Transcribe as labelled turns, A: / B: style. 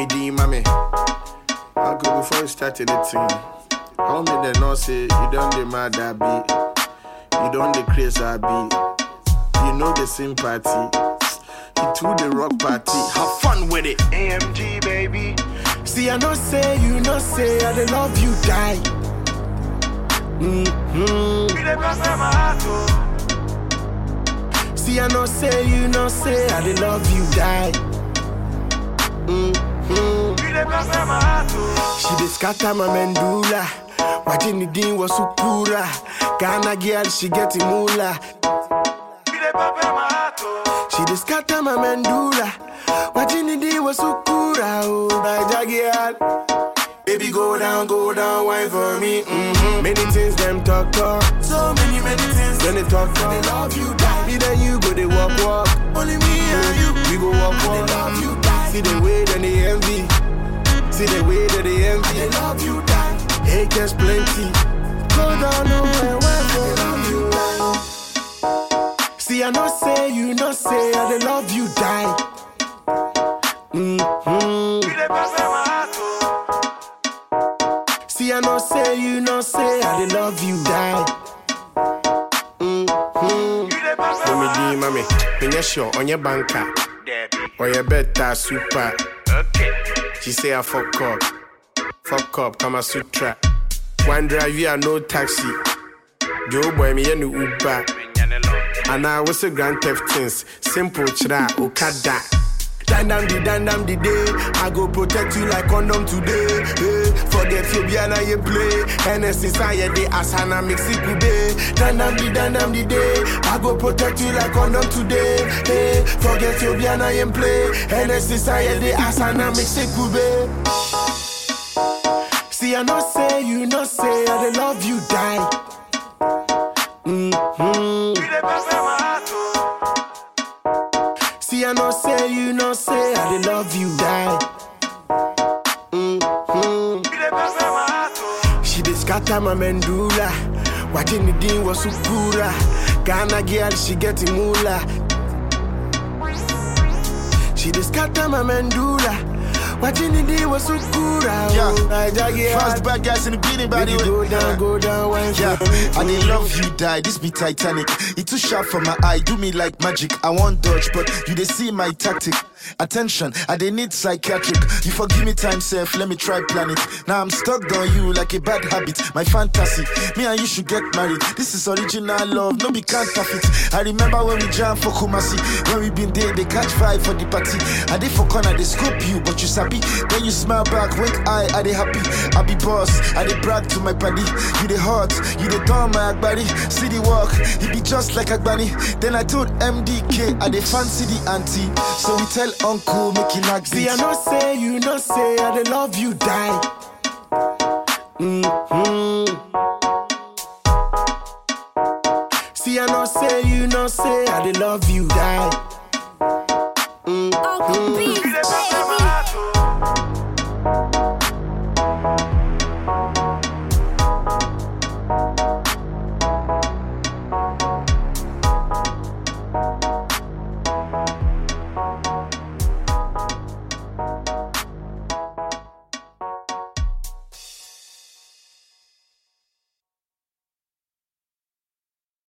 A: me D, mommy. Uncle, before you started the thing, I want me to know say you don't the mad I be. You don't the crazy I be. You know the sympathy. You to the rock party. Have fun with it. AMG, baby. See, I know say, you know say, I dey love you, die. Mm-hmm. See, I know say, you know say, I dey love you, die. Mm-hmm. She dey scatter my mandula. Watching the dean was sukura. Ghana girl, she get moolah. She dey scatter my mandula. Watching the dean was sukura. Oh, Naija girl. Baby, go down, go down, wine for me. Mm-hmm. Many things them talk talk. So many, many things. When they talk talk, they love you, die. Me then you go, they walk walk. Only me and you. We go walk walk. They love you, die. See the way that they envy. See the way that they envy. They love you, die. Acres plenty. Go down, nowhere, wine for they love you, die. See, I know say, you know say, I they love you, die. Mm-hmm. See, I know say, you know say, I they love you, die. Mm-hmm. Mommy D, mommy, when you're sure on your banker, or your better super. She say I fuck up, fuck up, Kama Sutra. One drive, you are no taxi. Joe boy, me and Uber. And I was a grand theft things, simple chra, okada. Dan dam di dan dam di day. I go protect you like condom today. Hey, forget you be na you play. NS inside the asana mix it today. Dan dam di dan dam di day. I go protect you like condom today. Hey, forget you be na you play. NS inside the asana mix it today. See I know say you know say I dey love you die. Mm-hmm. See, I know say you know say I dey love you, die. Mm-hmm. She dey scatter my mandula. Watching the dean was sukura. Ghana girl, she getting moolah. She dey scatter my mandula. Watching the dean was sukura.
B: Yeah.
A: Oh, Naija girl.
B: Fast bad guys in the beating by
A: Baby,
B: the
A: go
B: way.
A: down, go down, wine
B: Yeah,
A: for me.
B: I dey love you, die. This be Titanic. It too sharp for my eye, do me like magic. I want dodge, but you dey see my tactic. Attention, I dey need psychiatric. You forgive me time, self. Let me try plan it. Now I'm stuck on you like a bad habit. My fantasy, me and you should get married. This is original love, no be counterfeit. I remember when we jam for Kumasi, when we been there, they catch vibe for the party. I dey for corner, they scope you, but you sabi. Then you smile back, wink eye, I dey happy. I be boss, I dey brag to my paddy. You dey hot, you dey turn my agbari. See the walk, he be just like Agbani. Then I told MDK, I dey fancy the auntie. So we tell uncle, make he knock
A: See, I
B: beat.
A: know say you know say I dey love you, die. Mm-hmm. See, I know say you know say I dey love you, die.
C: Uncle B